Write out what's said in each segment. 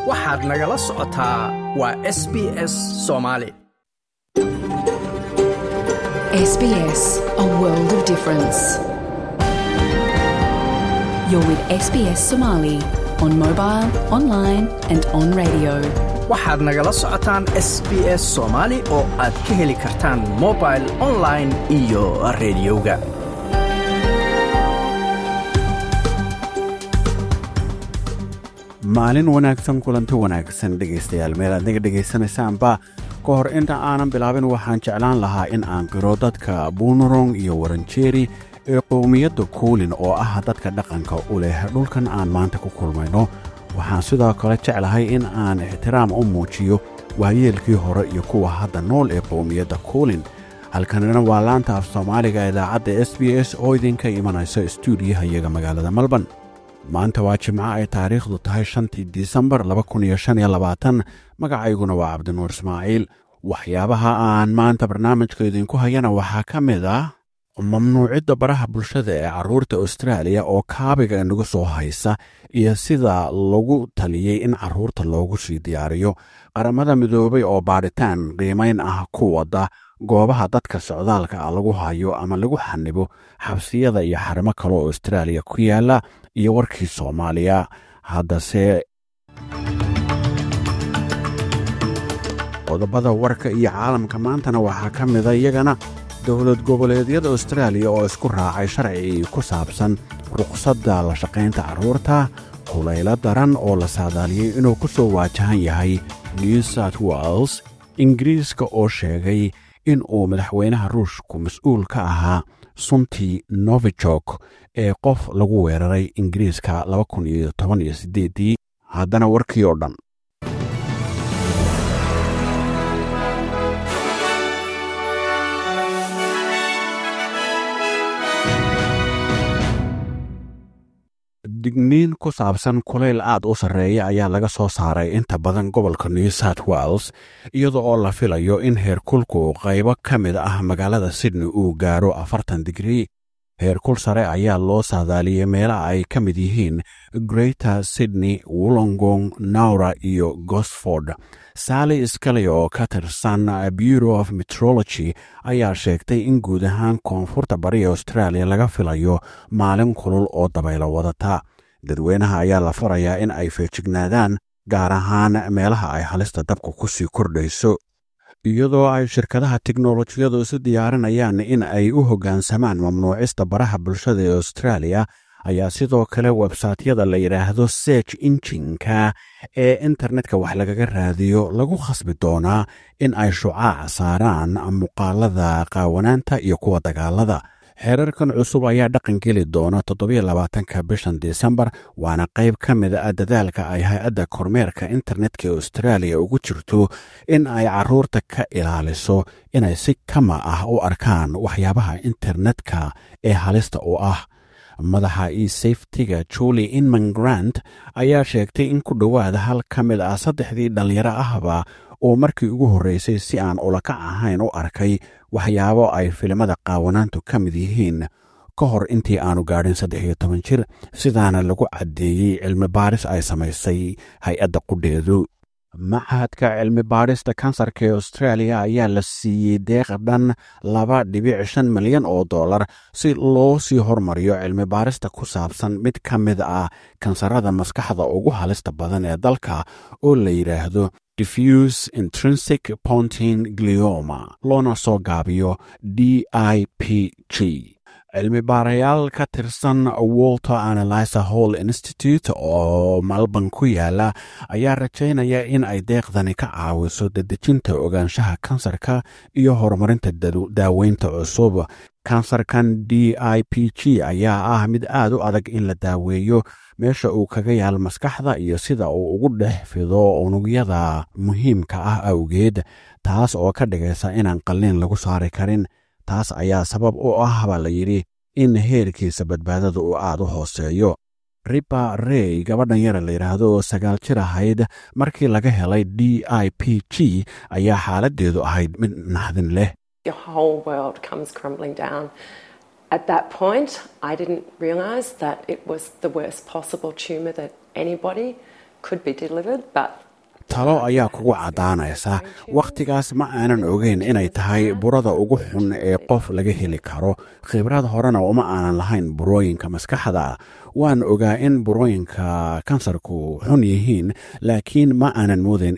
waxaad nagala socotaa waa s b s soomaali SBS, a world of difference. You're with SBS Somali on mobile, online, and on radio. waxaad nagala socotaan s b s soomaali oo aad ka heli kartaan mobile online iyo rediyoga maalin wanaagsan kulanti wanaagsan dhegaystayaal meel aad naga dhegaysanaysaanba ka hor inta aanan bilaabin waxaan jeclaan lahaa in aan qiro dadka buunurong iyo waranjeeri ee qowmiyadda kuulin oo ah dadka dhaqanka u leh dhulkan aan maanta ku kulmayno waxaan sidoo kale jeclahay in aan ixtiraam u muujiyo waayeelkii hore iyo kuwa hadda nool ee qowmiyadda kuulin halkanina waa laanta af soomaaliga idaacadda s b s oo idinka imanaysa stuudiyaha iyaga magaalada melbourne maanta waa jimco ay taariikhdu tahay shantii disembar magacayguna waa cabdinuur ismaaciil waxyaabaha aan maanta barnaamijka idinku hayana waxaa ka mid ah mamnuucidda baraha bulshada ee carruurta austraaliya oo kaabiga inagu soo haysa iyo sida lagu taliyey in carruurta loogu sii diyaariyo qaramada midoobay oo baadhitaan qiimayn ah ku wadda goobaha dadka socdaalka ah lagu hayo ama lagu xanibo xabsiyada iyo xarimo kale oo austraaliya ku yaala iyo warkii soomaaliya haddase qodobada warka iyo caalamka maantana waxaa ka mida iyagana dowlad goboleedyada austraaliya oo isku raacay sharci ku saabsan ruqsadda la shaqaynta carruurta kulaylo daran oo la saadaaliyey inuu ku soo waajahan yahay new south wales ingiriiska oo sheegay in uu madaxweynaha ruushku mas-uul ka ahaa suntii novijok ee qof lagu weeraray ingiriiska ii haddana warkii oo dhan digniin ku saabsan kulayl aad u sarreeya ayaa laga soo saaray inta badan gobolka new south wales iyada oo la filayo in heerkulku qaybo ka mid ah magaalada sydney uu gaaro afartan digrii heerkul sare ayaa loo saadaaliyey meelaha ay ka mid yihiin greater sydney wollongong naura iyo gosford sally skali oo ka tirsan bureau of metrology ayaa sheegtay in guud ahaan koonfurta bari australia laga filayo maalin kulul oo dabaylo wadata dadweynaha ayaa la farayaa in ay feejignaadaan gaar ahaan meelaha ay halista dabka ku sii kordhayso iyadoo ay shirkadaha teknolojiyadu isu diyaarinayaan in ay u hoggaansamaan mamnuucista baraha bulshada ee australia ayaa sidoo kale websaytyada la yidhaahdo search injinka ee internetka wax lagaga raadiyo lagu khasbi doonaa in ay shucaac saaraan muuqaalada qaawanaanta iyo kuwa dagaalada xeerarkan cusub ayaa dhaqan geli doona toddobylabaatanka bishan disembar waana qayb ka mid a dadaalka ay hay-adda kormeerka internetka ee austraaliya ugu jirto in ay carruurta ka ilaaliso inay si kama ah u arkaan waxyaabaha internetka ee halista u ah madaxa e safetiga julie inman grant ayaa sheegtay in ku dhowaada hal ka mid ah saddexdii dhallinyaro ahba oo markii ugu horreysay si aan ulakac ahayn u arkay waxyaabo ay filimada qaawanaantu ka mid yihiin ka hor intii aanu gaadhin saddex iyo toban jir sidaana lagu caddeeyey cilmi baaris ay samaysay hay-adda qudheedu machadka cilmi baadhista kansarka ee australia ayaa la siiyey deeq dhan laba dhibic shan milyan oo dollar si loo sii hormariyo cilmi baarista ku saabsan mid ka mid ah kansarada maskaxda ugu halista badan ee dalka oo la yidhaahdo diffuse intrinsic pontin glioma loona soo gaabiyo d i p g cilmi baarayaal ka tirsan walter analyser hall institute oo malban ku yaala ayaa rajaynaya in ay deeqdani ka caawiso dedejinta ogaanshaha kansarka iyo horumarinta daaweynta cusub kansarkan d i p g ayaa ah mid aad u adag in la daaweeyo meesha uu kaga yaal maskaxda iyo sida uu ugu dhex fido unugyada muhiimka ah awgeed taas oo ka dhigaysa inaan qalliin lagu saari karin taas ayaa sabab u ah baa la yidhi in heerkiisa badbaadada uu aad u hooseeyo riba rey gabadhan yara la yidhaahdo oo sagaal jir ahayd markii laga helay d i p g ayaa xaaladdeedu ahayd mid naxdin leh Your whole world comes crumbling down. At that point, I didn't realise that it was the worst possible tumour that anybody could be delivered, but talo ayaa kugu caddaanaysa wakhtigaas ma aanan ogeyn inay tahay burada ugu xun ee qof laga heli karo khibrad horena uma aanan lahayn burooyinka maskaxda waan ogaa in burooyinka kansarku xun yihiin laakiin ma aanan moodayn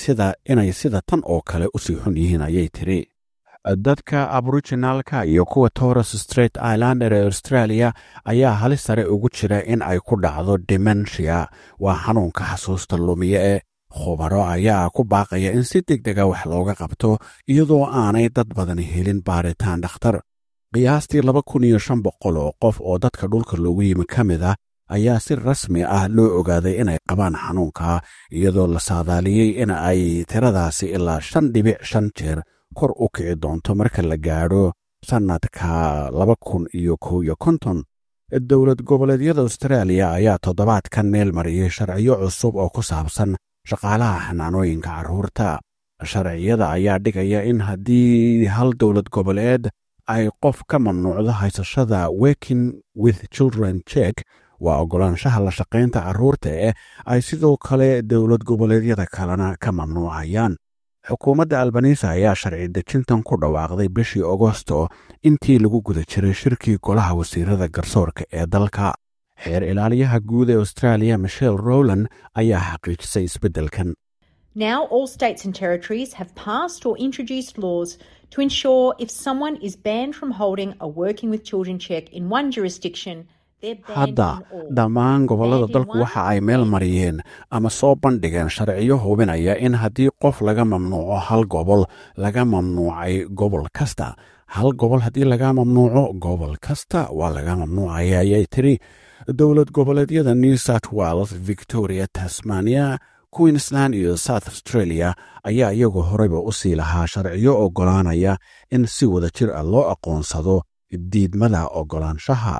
inay sida tan oo kale usii xun yihiin ayay tiri dadka aboriginalka iyo kuwa torres straight islander ee australia ayaa halis sare ugu jira in ay ku dhacdo dementia waa xanuunka xasuusta lumiye ee khubaro ayaa ku baaqaya in si deg dega wax looga qabto iyadoo aanay dad badan helin baaritaan dhakhtar qiyaastii laba kun iyo shan boqol oo qof oo dadka dhulka loogu yimi ka mid ah ayaa si rasmi ah loo ogaaday inay qabaan xanuunka iyadoo la saadaaliyey in ay tiradaasi ilaa shan dhibic shan jeer kor u kici doonto marka la gaadho sannadka laba kun iyo kow iyo konton dowlad goboleedyada austraaliya ayaa toddobaadkan meel mariyey sharciyo cusub oo ku saabsan shaqaalaha xanaanooyinka carruurta sharciyada ayaa dhigaya in haddii hal dowlad goboleed ay qof ka mamnuucdo haysashada working with children check waa oggolaanshaha la shaqaynta carruurta eh ay sidoo kale dowlad goboleedyada kalena ka mamnuucayaan xukuumadda albanisa ayaa sharci dejintan ku dhawaaqday bishii agosto intii lagu guda jiray shirkii golaha wasiirada garsoorka ee dalka xeer ilaaliyaha guud ee australia michelle rowland ayaa xaqiijisay isbeddelkan Now, all states and territories have passed or introduced laws to ensure if someone is banned from holding a working with children check in one jurisdiction, they're banned hadda in all. dhammaan gobollada Banned in dalku one, waxa ay meel mariyeen ama soo bandhigeen sharciyo hubinaya in haddii qof laga mamnuuco hal gobol laga mamnuucay gobol kasta hal gobol haddii laga mamnuuco gobol kasta waa laga mamnuucaya ayay tiri dowlad goboleedyada new south wales victoria tasmania queensland iyo south australia ayaa iyagu horeyba u sii lahaa sharciyo oggolaanaya in si wada jir ah loo aqoonsado diidmada oggolaanshaha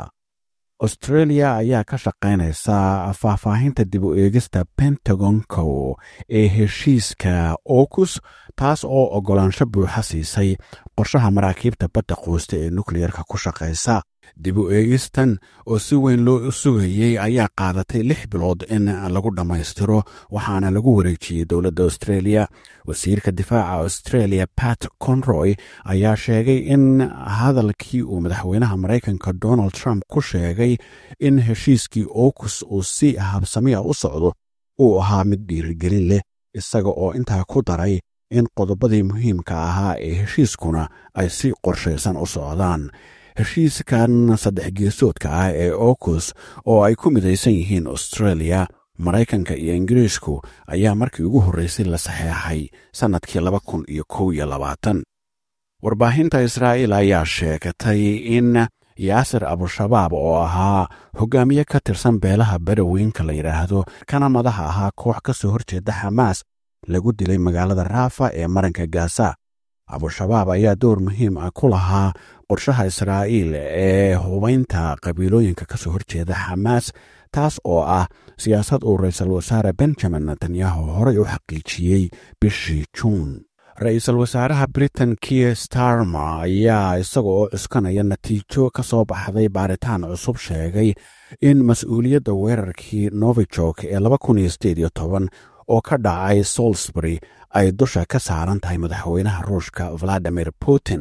australia ayaa ka shaqaynaysa faahfaahinta dib u eegista pentagonko ee heshiiska okus taas oo oggolaansho buuxa siisay qorshaha maraakiibta badda quusta ee nukleyerka ku shaqaysa dib u eegistan oo si weyn loo sugayey ayaa qaadatay lix bilood in lagu dhammaystiro waxaana lagu wareejiyey dowladda australia wasiirka difaaca australia pat conroy ayaa sheegay in hadalkii uu madaxweynaha maraykanka donald trump ku sheegay in heshiiskii okus uu si habsamiya u socdo uu ahaa mid dhiirigelin leh isaga oo intaa ku daray in qodobadii muhiimka ahaa ee heshiiskuna ay si qorshaysan u socdaan heshiiskan saddex geesoodka ah ee okus oo ay ku midaysan yihiin australia maraykanka iyo ingiriisku ayaa markii ugu horreysay la saxeexay sannadkii laba kun iyo kow iyo labaatan warbaahinta israa'iil ayaa sheegatay in yaasir abushabaab oo ahaa hogaamiye ka tirsan beelaha baraweynka la yidhaahdo kana madaxa ahaa koox ka soo horjeeda xamaas lagu dilay magaalada raafa ee maranka gaza abushabaab ayaa door muhiim ah ku lahaa qorshaha israa'iil ee hubaynta qabiilooyinka ka soo horjeeda xamaas taas oo ah siyaasad uu ra-iisul wasaare benjamin netanyahu horey u xaqiijiyey bishii juun ra-iisul wasaaraha britain kier starmer ayaa isaga oo cuskanaya natiijo ka soo baxday baaritaan cusub sheegay in mas-uuliyadda weerarkii novijok ee laba kun iyo sideed iyo toban oo ka dhacay salisbury ay dusha ka saaran tahay madaxweynaha ruushka valadimir putin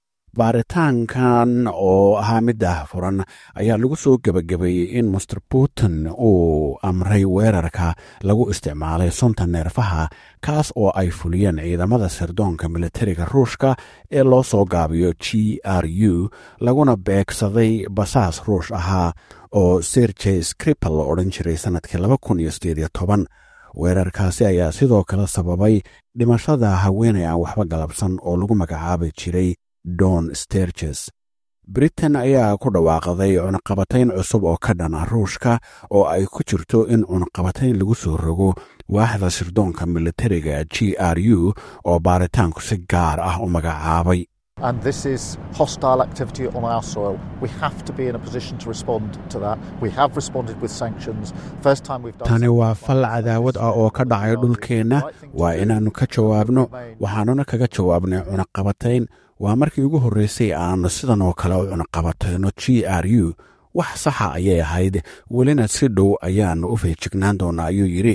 baaritaankan oo ahaa middaah furan ayaa lagu soo gebagabeeyey in master putin uu amray weerarka lagu isticmaalay sunta neerfaha kaas oo ay fuliyeen ciidamada sirdoonka militariga ruushka ee loo soo gaabiyo g r u laguna beegsaday basaas ruush ahaa oo serjey scripal la odhan jiray sannadkii laba kun iyo sideed iyo toban weerarkaasi ayaa sidoo kale sababay dhimashada haweenay aan waxba galabsan oo lagu magacaabi jiray don sterges britain ayaa ku dhawaaqday cunaqabatayn cusub oo ka dhana ruushka oo ay ku jirto in cunaqabatayn lagu soo rogo waaxda sirdoonka militariga g r u oo baaritaanku si gaar ah u magacaabay And this is hostile activity on our soil. We have to be in a position to respond to that. We have responded with sanctions. First time we've done tani waa fal cadaawad ah oo ka dhacay dhulkeenna waa inaannu ka jawaabno waxaanuna kaga jawaabnay cunaqabatayn waa markii ugu horreysay aannu sidan oo kale u cunaqabatayno g r u wax saxa ayay ahayd welina si dhow ayaannu u feejignaan doonnaa ayuu yidhi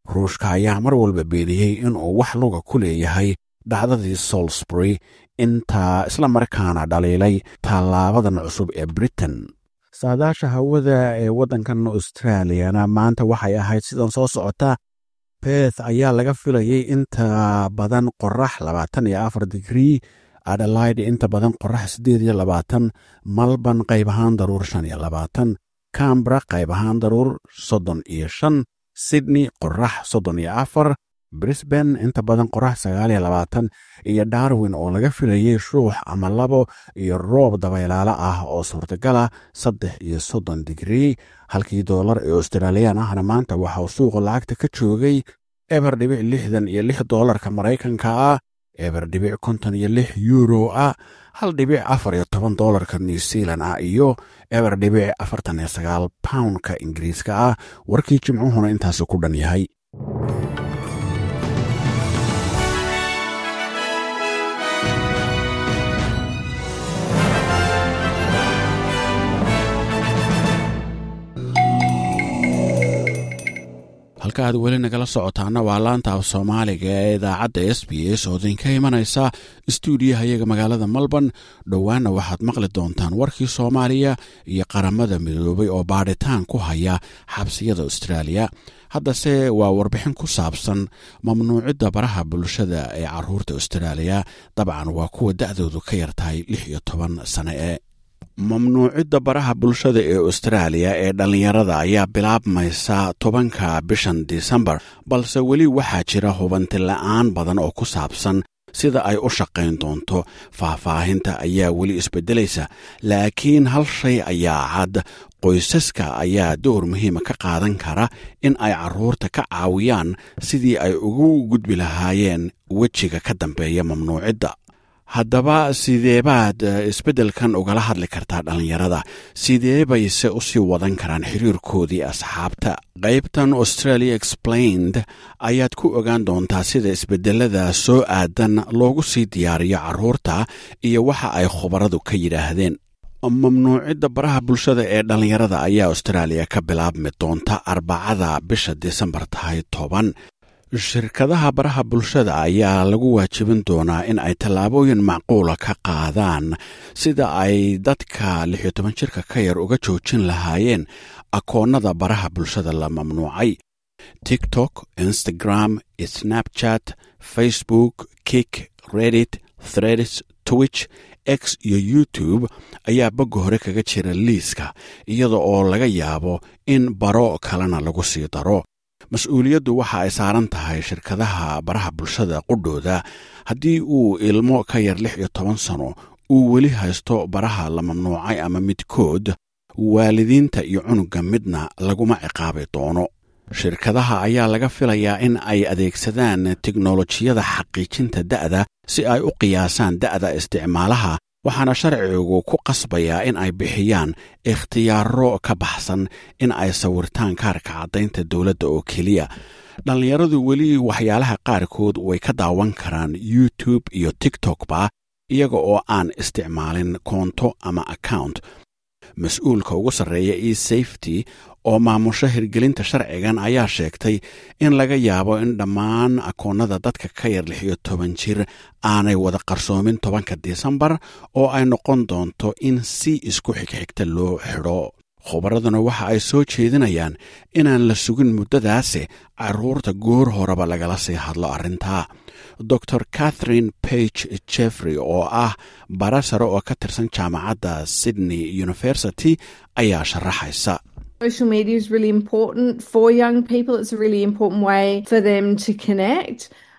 ruushka ayaa mar walba beeniyey inuu wax luga ku leeyahay dhacdadii salisbury intaa isla markaana dhaliilay tallaabadan cusub ee britain saadaasha hawada ee waddankan australiyana maanta waxay ahayd sidan soo socota beth ayaa laga filayay inta badan qorax labaatan iyo afar digrii adelaide inta badan qorax siddeed iyo labaatan malban qayb ahaan daruur shan iyo labaatan cambra qayb ahaan daruur soddon iyo shan sydney qorax soddon iyo afar brisban inta badan qorax sagaal iyo labaatan iyo darwin oo laga filayay shuux ama labo iyo roob dabaylaalo ah oo suurtagala saddex iyo soddon digrii halkii doolar ee australiyaan ahna maanta waxauu suuqa lacagta ka joogay eber dhibic lixdan iyo lix doolarka maraykanka ah eber dhibic konton iyo lix yuuro ah hal dhibic afar iyo toban doolarka new zealand ah iyo eber dhibic afartan iyo sagaal poundka ingiriiska ah warkii jimcuhuna intaasu ku dhan yahay halka aad weli nagala socotaana waa laanta af soomaaliga ee idaacadda s b s oo idinka imanaysa istuudiyahayaga magaalada melbourne dhowaana waxaad maqli doontaan warkii soomaaliya iyo qaramada midoobay oo baadhitaan ku haya xabsiyada austraaliya haddase waa warbixin ku saabsan mamnuucidda baraha bulshada ee caruurta austraaliya dabcan waa kuwa da'doodu ka yartahay lix iyo toban sane ee mamnuucidda baraha bulshada ee austraaliya ee dhallinyarada ayaa bilaabmaysa tobanka bishan disembar balse weli waxaa jira hubanti la'aan badan oo ku saabsan sida ay u shaqayn doonto faahfaahinta ayaa weli isbeddelaysa laakiin hal shay ayaa cad qoysaska ayaa door muhiima ka qaadan kara in ay carruurta ka caawiyaan sidii ay ugu gudbi lahaayeen wejiga ka dambeeya mamnuucidda haddaba sideebaad isbeddelkan ugala hadli kartaa dhallinyarada sidee bayse u sii wadan karaan xiriirkoodii asxaabta qaybtan australia explained ayaad ku ogaan doontaa sida isbeddelada soo aadan loogu sii diyaariyo carruurta iyo waxa ay khubaradu ka yidhaahdeen mamnuucidda baraha bulshada ee dhallinyarada ayaa austraaliya ka bilaabmi doonta arbacada bisha disembar tahay toban shirkadaha baraha bulshada ayaa lagu waajibin doonaa in ay tallaabooyin macquula ka qaadaan sida ay dadka lix iyo toban jirka ka yar uga joojin lahaayeen akoonnada baraha bulshada la mamnuucay tiktok instagram snapchat facebook kik reddit threads twitch x iyo youtube ayaa bogga hore kaga jira liiska iyada oo laga yaabo in baro kalena lagu sii daro mas-uuliyaddu waxa ay saaran tahay shirkadaha baraha bulshada qudhooda haddii uu ilmo ka yar lix iyo toban sano uu weli haysto baraha la mamnuucay ama midkood waalidiinta iyo cunugga midna laguma ciqaabi doono shirkadaha ayaa laga filayaa in ay adeegsadaan teknolojiyada xaqiijinta da'da si ay u qiyaasaan da'da isticmaalaha waxaana sharcigu ku qasbayaa in ay bixiyaan ikhtiyaaro ka baxsan in ay sawirtaan kaarka caddaynta dowladda oo keliya dhallinyaradu weli waxyaalaha qaarkood way ka daawan karaan youtube iyo tiktokba iyaga oo aan isticmaalin koonto ama account mas-uulka ugu sarreeya e safety oo maamusho hirgelinta sharcigan ayaa sheegtay in laga yaabo in dhammaan akoonnada dadka ka yar lix iyo toban jir aanay wada qarsoomin tobanka disembar oo ay noqon doonto in si isku xigxigta loo xidho khubaraduna waxa ay soo jeedinayaan inaan la sugin muddadaasi carruurta goor horeba lagala sii hadlo arrintaa dor catherine page jeffrey oo ah bara sare oo ka tirsan jaamacadda sydney university ayaa sharaxaysa Social media is really important for young people. It's a really important way for them to connect.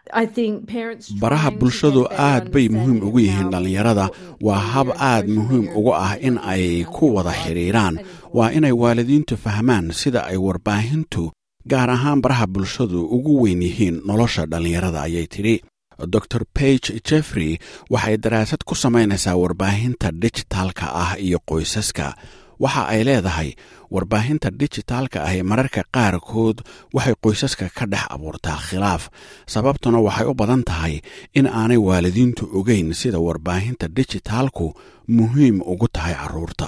baraha bulshadu aad bay muhiim ugu yihiin dhallinyarada waa hab aad muhiim ugu ah in ay ku wada xidhiiraan waa inay waalidiintu fahmaan sida ay warbaahintu gaar ahaan baraha bulshadu ugu weyn yihiin nolosha dhallinyarada ayay tidhi dor bage jeffrey waxay daraasad ku samaynaysaa warbaahinta dijitaalka ah iyo qoysaska waxa ay leedahay warbaahinta dijitaalka ah ee mararka qaarkood waxay qoysaska ka dhex abuurtaa khilaaf sababtuna waxay u badan tahay in aanay waalidiintu ogeyn sida warbaahinta dijitaalku muhiim ugu tahay carruurta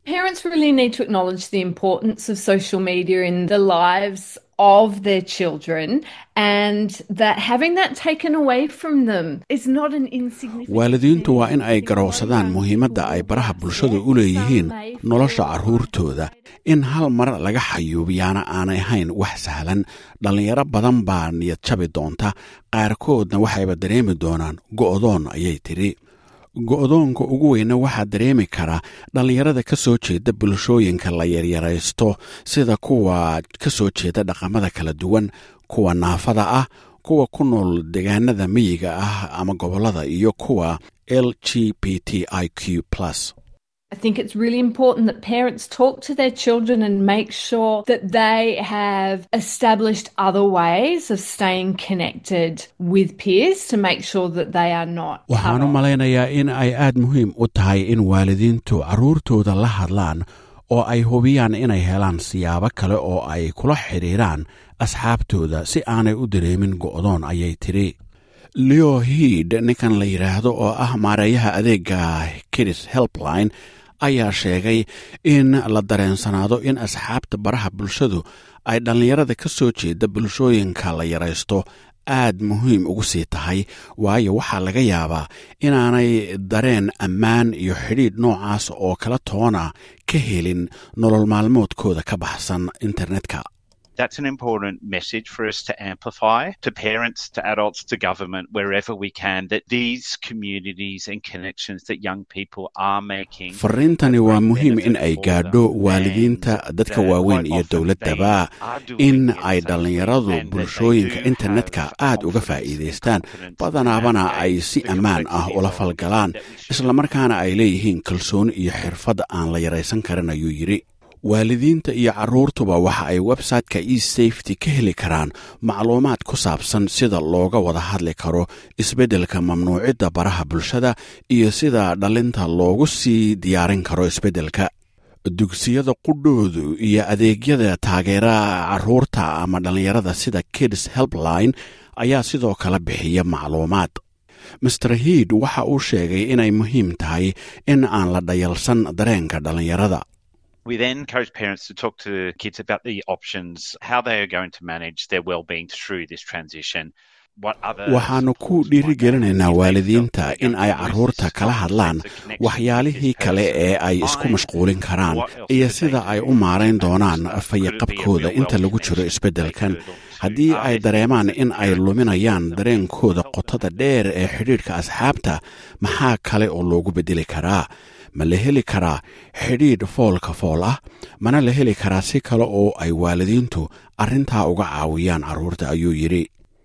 Parents really need to acknowledge the importance of social media in the lives of their children and that having that taken away from them is not an insignificant waalidiintu waa in ay garowsadaan muhiimadda ay baraha bulshadu u leeyihiin nolosha carruurtooda in hal mar laga xayuubiyaana aanay ahayn wax sahlan dhallinyaro badan baa niyad jabi doonta qaarkoodna waxayba dareemi doonaan go'doon ayay tidhi go'doonka ugu weyna waxaa dareemi kara dhallinyarada ka soo jeeda bulshooyinka la yaryaraysto sida kuwa ka soo jeeda dhaqamada kala duwan kuwa naafada ah kuwa ku nool deegaanada miyiga ah ama gobollada iyo kuwa l g b t i q plus I think it's really important that parents talk to their children and make sure that they have established other ways of staying connected with peers to make sure that they are not. waxaan u cut off. malaynayaa in ay aad muhiim u tahay in waalidiintu carruurtooda la hadlaan oo ay hubiyaan inay helaan siyaabo kale oo ay kula xidhiiraan asxaabtooda si aanay u dareemin go'doon ayay tidhi leo hiid ninkan la yidhaahdo oo ah maareeyaha adeega kidis helpline ayaa sheegay in la dareensanaado in asxaabta baraha bulshadu ay dhallinyarada ka soo jeeda bulshooyinka la yaraysto aad muhiim ugu sii tahay waayo waxaa laga yaabaa inaanay dareen ammaan iyo xidhiidh noocaas oo kala toona ka helin nolol maalmoodkooda ka baxsan internetka That's an important message for us to amplify to parents, to adults, to government, wherever we can, that these communities and connections that young people are making. fariintani waa muhiim in ay gaadho waalidiinta dadka waaweyn iyo dowladdaba in ay dhallinyaradu bulshooyinka internetka aad uga faa'iidaystaan badanaabana ay si ammaan ah ula falgalaan islamarkaana ay leeyihiin kalsooni iyo xirfad aan la yaraysan karin ayuu yidhi waalidiinta iyo carruurtuba waxa ay website-ka e safety ka heli karaan macluumaad ku saabsan sida looga wada hadli karo isbeddelka mamnuucidda baraha bulshada iyo sida dhalinta loogu sii diyaarin karo isbeddelka dugsiyada qudhoodu iyo adeegyada taageera carruurta ama dhallinyarada sida kids helpline ayaa sidoo kale bixiya macluumaad master hiid waxa uu sheegay inay muhiim tahay in aan la dhayalsan dareenka dhallinyarada We then encourage parents to talk to kids about the options, how they are going to manage their well-being through this transition. What other waxaannu ku supports might dhiirigelinaynaa they feel waalidiinta they're in going ay to lose carruurta this kala strong hadlaan sense of connection waxyaalihii with this kale person. ee ay isku Find mashquulin karaan what else iyo could sida they ay do u maarayn to doonaan manage that? fayaqabkooda Could it be a inta real lagu jiro connection isbeddelkan they could launch haddii to? ay Are there dareemaan things in that ay parents luminayaan can dareenkooda help them qotada with? dheer ee xidhiidhka asxaabta maxaa kale oo loogu beddeli karaa ma la heli karaa xidhiidh foolka fool ah mana la heli karaa si kale oo ay waalidiintu arrintaa uga caawiyaan carruurta ayuu yidhi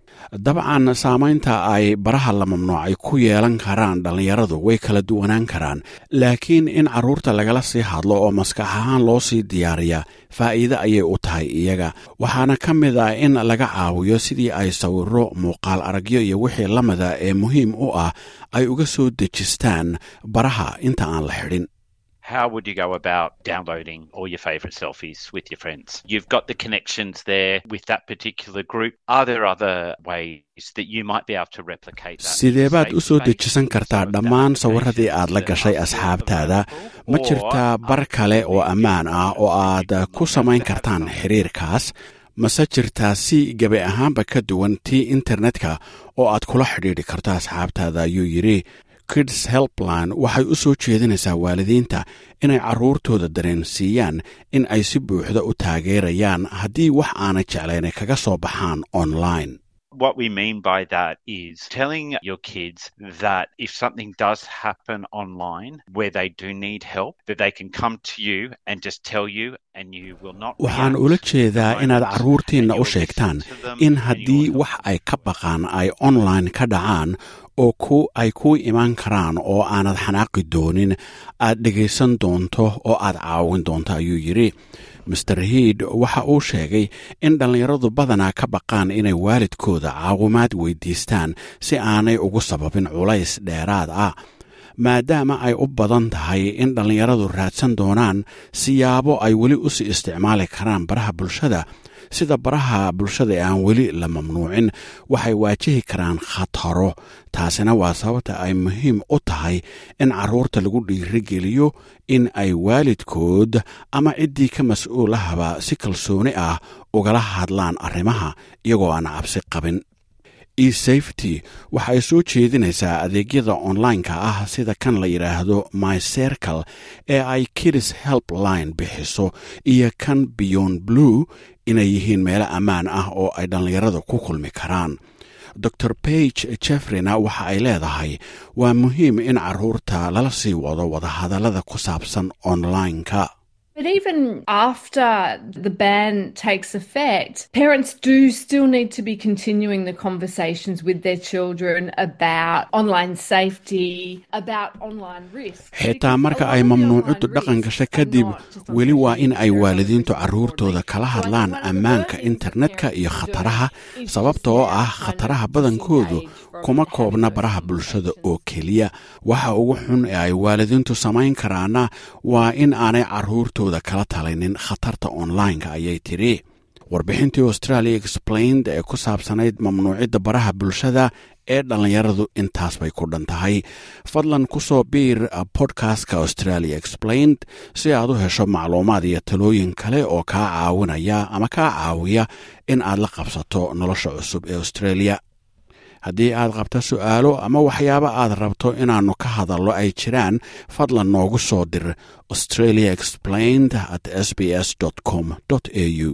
dabcan saamaynta ay baraha la mamnuucay ku yeelan karaan dhallinyaradu way kala duwanaan karaan laakiin in carruurta lagala sii hadlo oo maskax ahaan loo sii diyaariya faa'iide ayay u tahay iyaga waxaana ka mid ah in laga caawiyo sidii ay sawirro muuqaal aragyo iyo wixii la mida ee muhiim u ah ay uga soo dejistaan baraha inta aan la xidhin How would you go about downloading all your favorite selfies with your friends? You've got the connections there with that particular group. Are there other ways that you might be able to replicate that? sidee baad safe u soo space dejisan with kartaa some of the dhammaan sawiradii applications aad la that gashay are asxaabtaada available? ma Or jirtaa bar are kale there oo ammaan ah oo aad ku samayn kartaan xiriirkaas mase jirtaa si gebi ahaanba ka duwan tii internetka oo aad kula xidhiidhi karto asxaabtaada ayuu yidhi kids helpline waxay u soo jeedinaysaa waalidiinta inay carruurtooda dareensiiyaan in ay si buuxda u taageerayaan haddii wax aanay jeclaynay kaga soo baxaan online What we mean by that is telling your kids that if something does happen online where they do need help, that they can come to you and just tell you and you will not waxaan react ula to jeedaa the inaad moment, carruurtiinna and u you'll sheegtaan listen to them in and haddii you'll wax ay ka baqaan ay online ka dhacaan oo ku ay kuu imaan karaan oo aanad xanaaqi doonin aad dhegaysan doonto oo aad caawin doonto ayuu yidhi master hiid waxa uu sheegay in dhallinyaradu badanaa ka baqaan inay waalidkooda caawimaad weydiistaan si aanay ugu sababin culays dheeraad ah maadaama ay u badan tahay in dhallinyaradu raadsan doonaan siyaabo ay weli u sii isticmaali karaan baraha bulshada sida baraha bulshada ee aan weli la mamnuucin waxay waajihi karaan khataro taasina waa sababta ay muhiim u tahay in carruurta lagu dhiirigeliyo in ay waalidkood ama ciddii ka mas-uulahaba si kalsooni ah ugala hadlaan arrimaha iyagoo aan cabsi qabin esafety waxa ay soo jeedinaysaa adeegyada online-ka ah sida kan la yidhaahdo my circle ee ay kidis helpline bixiso iyo kan beyond blue inay yihiin meelo ammaan ah oo ay dhallinyarada ku kulmi karaan dor bage jeffreyna waxa ay leedahay waa muhiim in carruurta lala sii wado wadahadallada ku saabsan online-ka But even after the ban takes effect, parents do still need to be continuing the conversations with their children about online safety, about online risk. xitaa marka ay mamnuucaddu dhaqan gasha kadib weli waa in ay waalidiintu carruurtooda kala hadlaan ammaanka internetka iyo khataraha sababta oo ah khataraha badankoodu kuma koobna baraha bulshada oo keliya waxa ugu xun ee ay waalidiintu samayn karaana waa in aanay carruurtooda kala talinin khatarta online-ka ayay tidhi warbixintii australia explained ee ku saabsanayd mamnuucidda baraha bulshada ee dhallinyaradu intaas bay ku dhan tahay fadlan ku soo biir bodkastka australia explained si aad u hesho macluumaad iyo talooyin kale oo kaa caawinaya ama kaa caawiya in aad la qabsato nolosha cusub ee australia haddii aad qabto su'aalo ama waxyaabo aad rabto inaannu ka hadallo ay jiraan fadlan noogu soo dir australia explained at s b s com au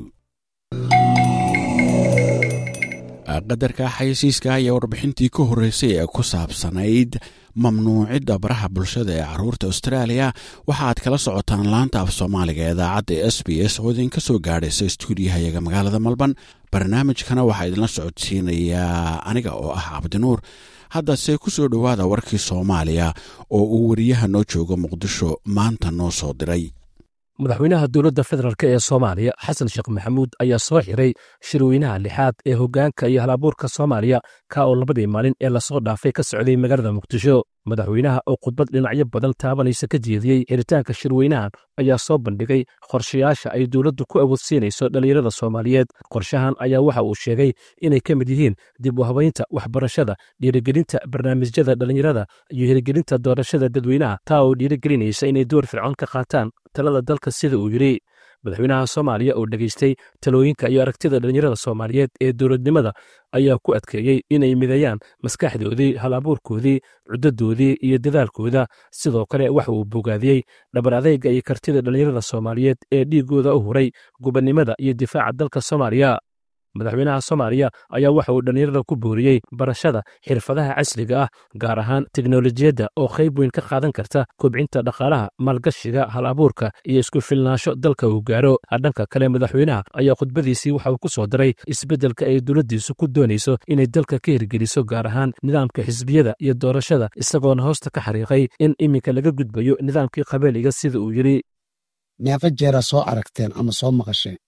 qadarka xayeysiiska ayaa warbixintii ka horreysay ee ku saabsanayd mamnuucidda baraha bulshada ee carruurta australia waxa aad kala socotaan laanta af soomaaliga ee idaacadda s b s oo idinka soo gaadhaysa stuudiyahayaga magaalada malban barnaamijkana waxaa idinla socodsiinayaa aniga oo ah cabdinuur haddase ku soo dhowaada warkii soomaaliya oo uu wariyaha noo joogo muqdisho maanta noo soo diray madaxweynaha dowladda federaalk ee soomaaliya xasan sheekh maxamuud ayaa soo xiray shirweynaha lixaad ee hoggaanka iyo halabuurka soomaaliya ka oo labadii maalin ee lasoo dhaafay ka socday magaalada muqdisho madaxweynaha oo khudbad dhinacyo badan taabanaysa ka jeediyey xiritaanka shirweynahan ayaa soo bandhigay qorshayaasha ay dowladdu ku awoodsiinayso dhallinyarada soomaaliyeed qorshahan ayaa waxa uu sheegay inay ka mid yihiin dib u habaynta waxbarashada dhiirigelinta barnaamijyada dhallinyarada iyo hirgelinta doorashada dadweynaha taa oo dhiirigelinaysa inay door fircoon ka qaataan talada dalka sida uu yidhi madaxweynaha soomaaliya oo dhegaystay talooyinka iyo aragtida dhallinyarada soomaaliyeed ee dowladnimada ayaa ku adkeeyey inay mideeyaan maskaxdoodii hal-abuurkoodii cuddadoodii iyo dadaalkooda sidoo kale waxa uu bogaadiyey dhabar adeyga iyo kartida dhallinyarada soomaaliyeed ee dhiiggooda u huray gubannimada iyo difaaca dalka soomaaliya madaxweynaha soomaaliya ayaa waxa uu dhallinyarada ku booriyey barashada xirfadaha casriga ah gaar ahaan teknolojiyadda oo qayb weyn ka qaadan karta kobcinta dhaqaalaha maalgashiga hal abuurka iyo isku filnaansho dalka uu gaaro dhanka kale madaxweynaha ayaa khudbadiisii waxa uu ku soo daray isbeddelka ay dowladdiisu ku doonayso inay dalka ka hirgeliso gaar ahaan nidaamka xisbiyada iyo doorashada isagoona hoosta ka xariiqay in iminka laga gudbayo nidaamkii qabeeliga sida uu yidhi neefa jeera soo aragteen ama soo maqasheen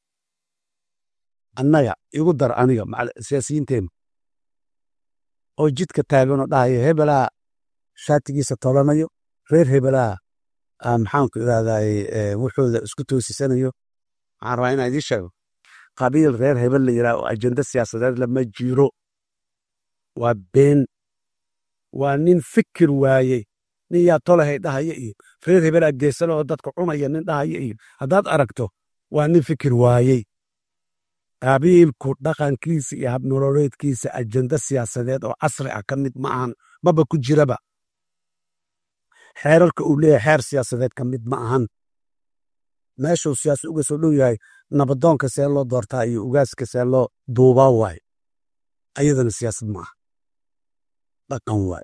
annaga igu dar aniga siyaasiyiinteenna oo jidka taaganoo dhahaya hebelaa shaatigiisa tolanayo reer hebelaa maxaanku irahdaye wuxuuda isku toosisanayo waxaan rabaa inaan idiin sheego qabiil reer hebel la yidhaha oo ajenda siyaasadeed lama jiro waa been waa nin fikir waayey nin yaa tolahay dhahaya iyo reer hebelaa geesana oo dadka cunaya nin dhahaya iyo haddaad aragto waa nin fikir waayey qabiilku dhaqankiisa iyo habnololeedkiisa ajenda siyaasadeed oo casri ah ka mid ma ahan maba ku jiraba xeerarka uu leeyahay xeer siyaasadeed ka mid ma ahan meeshuu siyaasa uga soo dhow yahay nabadoonka see loo doortaa iyo ugaaska see loo duubaa waaye ayadana siyaasad ma aha dhaqan waaye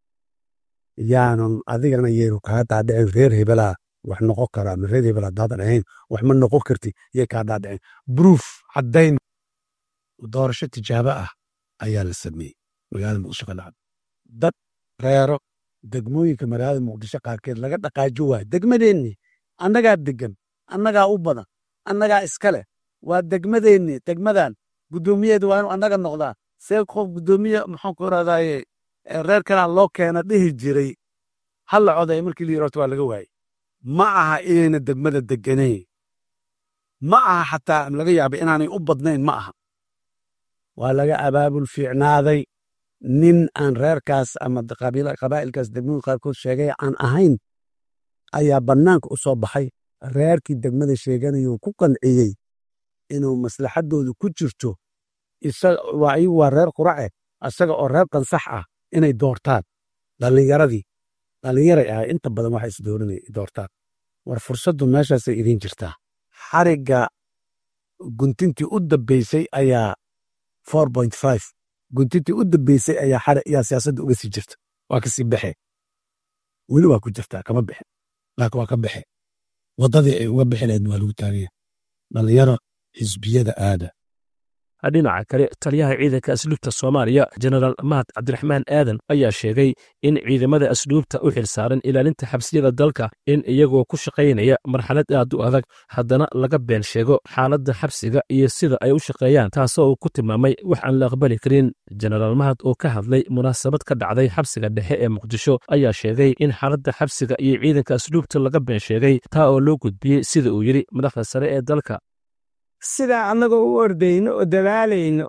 yaanan adigana yeenu kaa dhaadhicin reer hebelaa wax noqon karaa ma reer hebel haddaadan ahayn wax ma noqon karti yay kaa dhaadhiceen bruuf caddayn doorasho tijaabo ah ayaa la sameeyey magaalada muqdisho ka dhacda dad reero degmooyinka magaalada muqdisho qaarkeed laga dhaqaajo waayo degmadeenni annagaa degan annagaa u badan annagaa iskale waa degmadeenni degmadan guddoomiyeedu waa inuu annaga noqdaa see qof guddoomiye maxaan ku irahdaye reer kalaa loo keena dhihi jiray halla codaya markii la yirahto waa laga waayey ma aha inayna degmada deganayn ma aha xataa laga yaaba inaanay u badnayn ma aha waa laga abaabul fiicnaaday nin aan reerkaas ama qabaa'ilkaas degmooyin qaarkood sheegay aan ahayn ayaa bannaanka u soo baxay reerkii degmada sheeganayuu ku qanciyey inuu maslaxaddoodu ku jirto iyagu waa reer qurace isaga oo reer qansax ah inay doortaan dhallinyaradii dhallinyaray ah inta badan waxa isdooranay doortaan war fursaddu meeshaasay idiin jirtaa xarigga guntintii u dambaysay ayaa guntintii u dambaysay ayaa siyaasadda uga sii jirta waa kasii baxe weli waa ku jirtaa kama bixin laakiin waa ka baxe waddadii ay uga bixi lahayd waa lagu taagaya dhallinyaro xisbiyada aada dhinaca kale taliyaha ciidanka asluubta soomaaliya jenaraal mahad cabdiraxmaan aadan ayaa sheegay in ciidamada asluubta u xilsaaran ilaalinta xabsiyada dalka in iyagoo ku shaqaynaya marxalad aad u adag haddana laga been sheego xaaladda xabsiga iyo sida ay u shaqeeyaan taasoo uu ku tilmaamay wax aan la aqbali karin jenaraal mahad oo ka hadlay munaasabad ka dhacday xabsiga dhexe ee muqdisho ayaa sheegay in xaaladda xabsiga iyo ciidanka asluubta laga been sheegay taa oo loo gudbiyey sida uu yidhi madaxda sare ee dalka sidaa annagoo u ordayno oo dadaalayno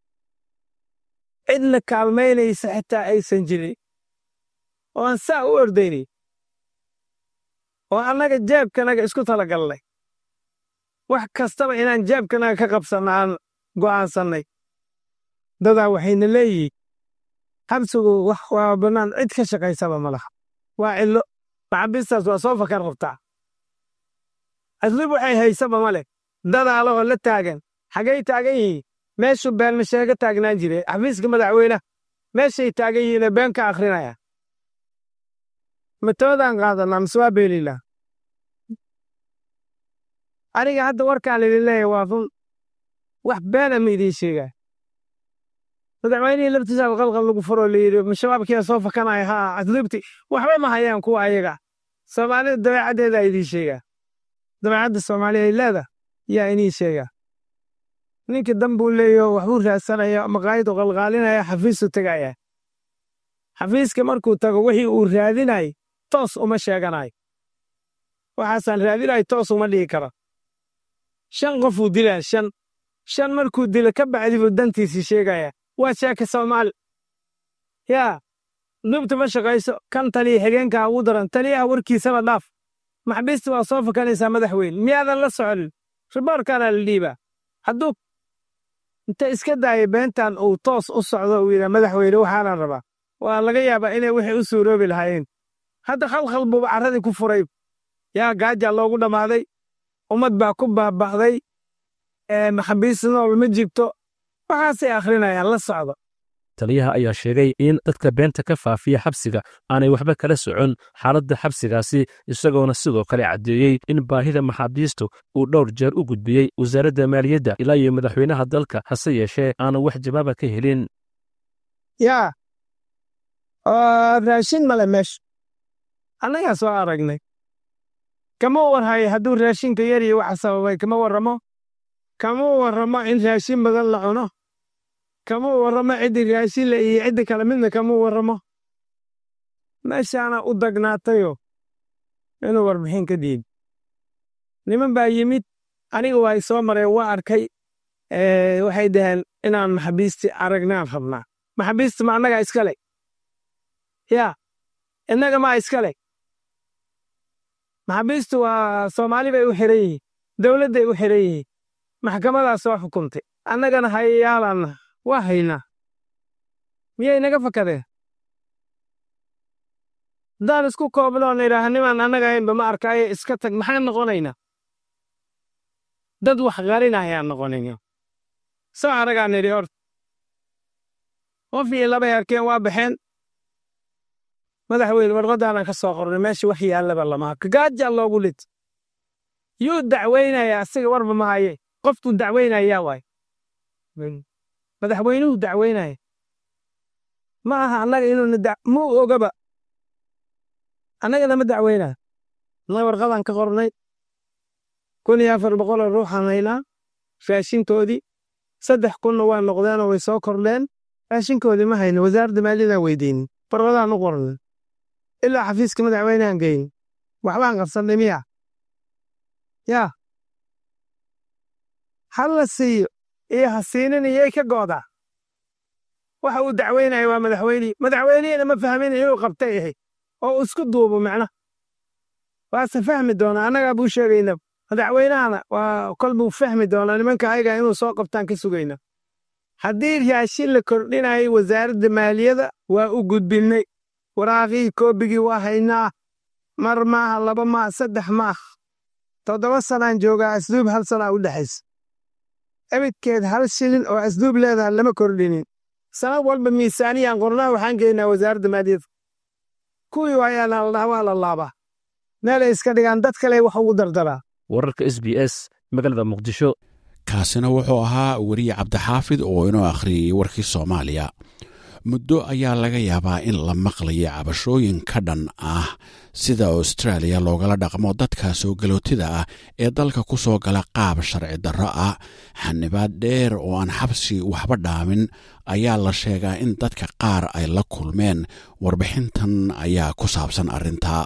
cidna kaalmaynaysa xitaa aysan jirin oo aan saa u ordaynay oo annaga jeebkanaga isku talagallay wax kastaba inaan jeebkanaga ka qabsanno aan go'aansannay dadaa waxayna leeyihiin xabsigu wax waa bannaan cid ka shaqaysaba ma laha waa cillo maxabiistaas waa soo fakar qabtaa aslib waxay haysaba ma leh dadaala oo la taagan xaggay taagan yihiin meeshuu beenmasheega taagnaan jire xafiiska madaxweyneha meeshay taagan yihiinee been ka akhrinaya matoodaan qaadanaa mise waa beelilaa aniga hadda warkaan idin leeyahay waa run wax beena ma idiin sheegaa madaxweynihii laftiisa qalqal lagu furoo layidhi mashabaabkiia soo fakanaya haa asliibti waxba ma hayaan kuwa ayaga soomaalida dabeecaddeedaa idiin sheegaa dabeecadda soomaaliya ay leedahay yaa inii sheega ninkii dambuu leeyaho waxbuu raadsanaya maqaayidu qalqaalinaya xafiisu tegaya xafiiska markuu tago wixii uu raadinay toos uma sheeganayo waxaasaan raadinay toos uma dhigi karo shan qofuu dilaa shan shan markuu dilo ka bacdi buu dantiisii sheegaya waa sheeka soomaali yaa dubta ma shaqayso kan taliya xigeenkaa ugu daran taliyaha warkiisaba dhaaf maxbiista waa soo fakanaysaa madaxweyne miyaadan la soconin riboorkaanaa la dhiibaa hadduu inta iska daaya beentan uu toos u socdo uu yidhaa madaxweyne waxaanaan rabaa waa laga yaabaa inay wixii u suuroobi lahaayeen hadda khalkhal buuba carradii ku furay yaa gaajaa loogu dhammaaday ummad baa ku baaba'day maxabiis nool ma jirto waxaasay akhrinayaan la socdo taliyaha ayaa sheegay in dadka beenta ka faafiya xabsiga aanay waxba kala socon xaaladda xabsigaasi isagoona sidoo kale caddeeyey in baahida maxaabiistu uu dhowr jeer u gudbiyey wasaaradda maaliyadda ilaa iyo madaxweynaha dalka hase yeeshee aanu wax jawaaba ka helin yaa raashin male meesha annagaa soo aragnay kama warhayo hadduu raashinka yariyo waxa sababay kama warramo kama warramo in raashin badan la cuno kama warramo ciddii raashinla iyo cidda kale midna kama warramo meeshaana u dagnaatayo inuu warbixin ka diid niman baa yimid aniga waa i soo mareen waa arkay waxay dhaheen inaan maxabiistii aragnaan rabnaa maxabiista ma annagaa iskale yaa innaga maa iskale maxabiistu waa soomaali bay u xiran yihiin dowladday u xiran yihiin maxkamadaa soo xukuntay annagana hayayaalanna waa haynaa miyay naga fakadeen haddaan isku koobnoon idhaaha nimaan annaga haynba ma arkaayo iska tag maxaan noqonaynaa dad wax qarinayaan noqonayna soo aragaan nidhi horta qof iyo labay arkeen waa baxeen madaxweyne warqadaanan ka soo qornay meesha wax yaallaba lama kagaajaa loogu lid yuu dacweynaya asiga warba ma haye qoftuu dacweynayaa waay madaxweynuhu dacweynaya ma aha annaga inuuna muu ogaba annagana ma dacweynaa annaga warqadaan ka qornay kun iyo afar boqoloo ruuxaan haynaa raashinkoodii saddex kunna waa noqdeenoo way soo kordheen raashinkoodii ma hayno wasaaradda maaliyadaan weydeynin warqadaan u qornay ilaa xafiiska madaxweynehan geyn waxbaan qabsannay miya yaa ha la siiyo iyo ha siinin iyay ka goodaa waxa uu dacweynaya waa madaxweynihii madaxweynihina ma fahmin inuu qabtay ahay oo uu isku duubo macna waase fahmi doonaa annagaa buu sheegayna madaxweynahana waa kol buu fahmi doonaa nimanka ayaga inuu soo qabtaan ka sugayna haddii raashin la kordhinayay wasaaradda maaliyadda waa u gudbinnay waraaqihii koobigii waa haynaa mar maaha laba maaha saddex maaha toddoba sanaan joogaa asduub hal sanaa u dhexaysa ebidkeed hal shilin oo asduub leedaha lama kordhinin sanad walba miisaaniyaan qornaa waxaan geynaa wasaaradda maaliyadda kuwii waayaana la dhaha waa la laabaa meelay iska dhigaan dad kale wax ugu dardaraa wararka s b s magaalada muqdisho kaasina wuxuu ahaa weriye cabdixaafid oo inoo akhriyey warkii soomaaliya muddo ayaa laga yaabaa in la maqlayo cabashooyin ka dhan ah sida austraaliya loogala dhaqmo dadka soo galootida ah ee dalka ku soo gala qaab sharci darro ah xanibaad dheer oo aan xabsi waxba dhaamin ayaa la sheegaa in dadka qaar ay la kulmeen warbixintan ayaa ku saabsan arrintaa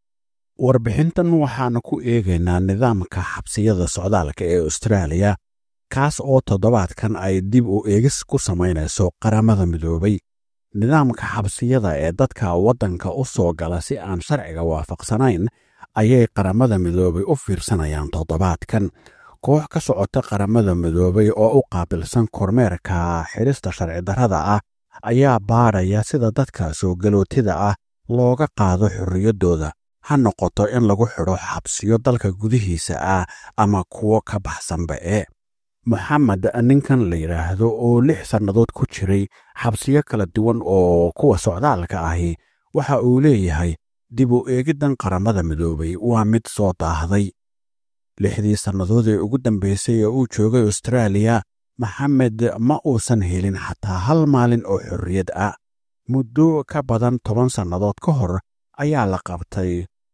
warbixintan waxaanu ku eegaynaa nidaamka xabsiyada socdaalka ee austraaliya kaas oo toddobaadkan ay dib u eegis ku samaynayso qaramada midoobay nidaamka xabsiyada ee dadka waddanka u soo gala si aan sharciga waafaqsanayn ayay qaramada midoobay u fiirsanayaan toddobaadkan koox ka socota qaramada midoobay oo u qaabilsan kormeerka xidhista sharci darrada ah ayaa baadhaya sida dadka soo galootida ah looga qaado xorriyaddooda ha noqoto in lagu xidho xabsiyo dalka gudihiisa ah ama kuwo ka baxsanba ee moxamed ninkan la yidhaahdo oo lix sannadood ku jiray xabsiyo kala duwan oo kuwa socdaalka ahi waxa uu leeyahay dib u eegiddan qaramada midoobay waa mid soo daahday lixdii sannadood ee ugu dambaysay ee uu joogay austraaliya maxamed ma uusan helin xataa hal maalin oo xorriyad ah muddo ka badan toban sannadood ka hor ayaa la qabtay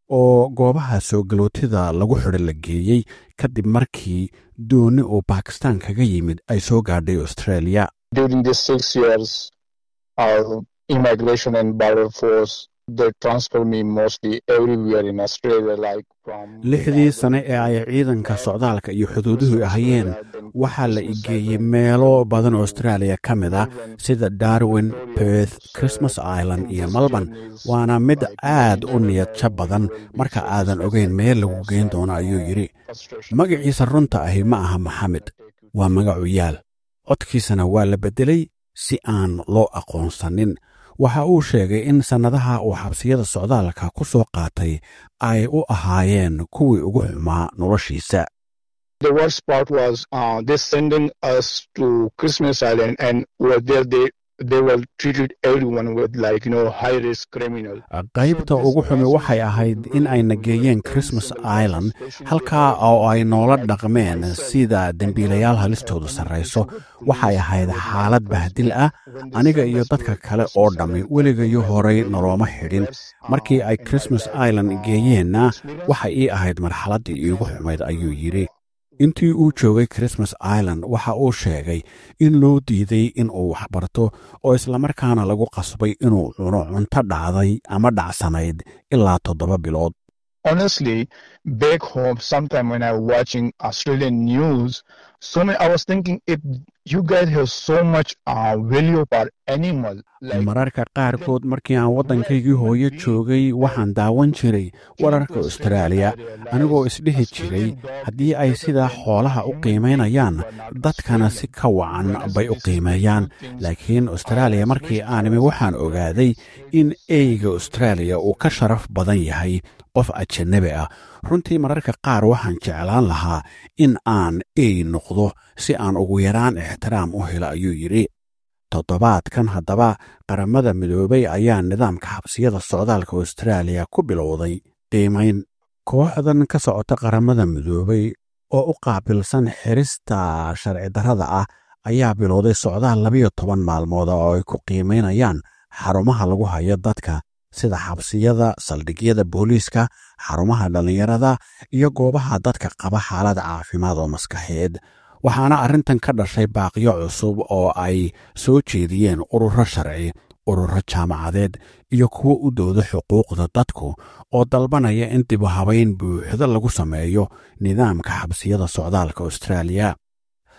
oo goobaha soo galootida lagu xidho la geeyey kadib markii dooni uu bakistan kaga yimid ay soo gaadhay australia During these six years, our immigration and border force they transfer me mostly everywhere in Australia, like from lixdii sane ee ay ciidanka socdaalka iyo xuduuduhu ahayeen waxaa la igeeyey meelo badan austraaliya ka mid ah sida darwin perth christmas island iyo melbourne waana mid aad u niyadja badan marka aadan ogeyn meel lagu geyn doono ayuu yidhi magaciisa runta ahi ma aha maxamed waa magacu yaal codkiisana waa la beddelay si aan loo aqoonsanin waxa uu sheegay in sannadaha uu xabsiyada socdaalka ku soo qaatay ay u ahaayeen kuwii ugu xumaa noloshiisa The worst part was uh, they sending us to Christmas Island, and were there they they were treated everyone with like you know high risk criminal. qaybta ugu xumi waxay ahayd in ayna geeyeen christmas island halkaa oo ay noola dhaqmeen sida dembiilayaal halistoodu sarrayso waxay ahayd xaalad bahdil ah aniga iyo dadka kale oo dhammi weligayo horay nolooma xidhin markii ay christmas island geeyeenna waxay ii ahayd marxaladdii iigu xumayd ayuu yidhi intii uu joogay christmas island waxa uu sheegay in loo diiday in uu waxbarto oo islamarkaana lagu qasbay inuu cuno cunto dhacday ama dhacsanayd ilaa toddoba bilood Honestly, back home, sometime when I was watching Australian news, so many, I was thinking if you guys have so much uh, value for animal, like mararka qaarkood markii aan waddankaygii hooyo joogay waxaan daawan jiray wararka austraaliya anigoo isdhihi jiray haddii ay sidaa xoolaha u qiimaynayaan dadkana si ka wacan bay u qiimeeyaan laakiin austraaliya markii aan imi waxaan ogaaday in eyga austraaliya uu ka sharaf badan yahay qof ajanabi ah runtii mararka qaar waxaan jeclaan lahaa in aan ey noqdo si aan ugu yaraan ixtiraam u helo ayuu yidhi toddobaadkan haddaba qaramada midoobay ayaa nidaamka xabsiyada socdaalka austraaliya ku bilowday qiimayn kooxdan ka socota qaramada midoobay oo u qaabilsan xirista sharci darrada ah ayaa bilowday socdaal labiyo toban maalmood oo ay ku qiimaynayaan xarumaha lagu hayo dadka sida xabsiyada saldhigyada booliiska xarumaha dhallinyarada iyo goobaha dadka qaba xaalad caafimaad oo maskaxeed waxaana arrintan ka dhashay baaqyo cusub oo ay soo jeediyeen ururo sharci ururo jaamacadeed iyo kuwo u dooda xuquuqda dadku oo dalbanaya in dibu habayn buuxda lagu sameeyo nidaamka xabsiyada socdaalka austraaliya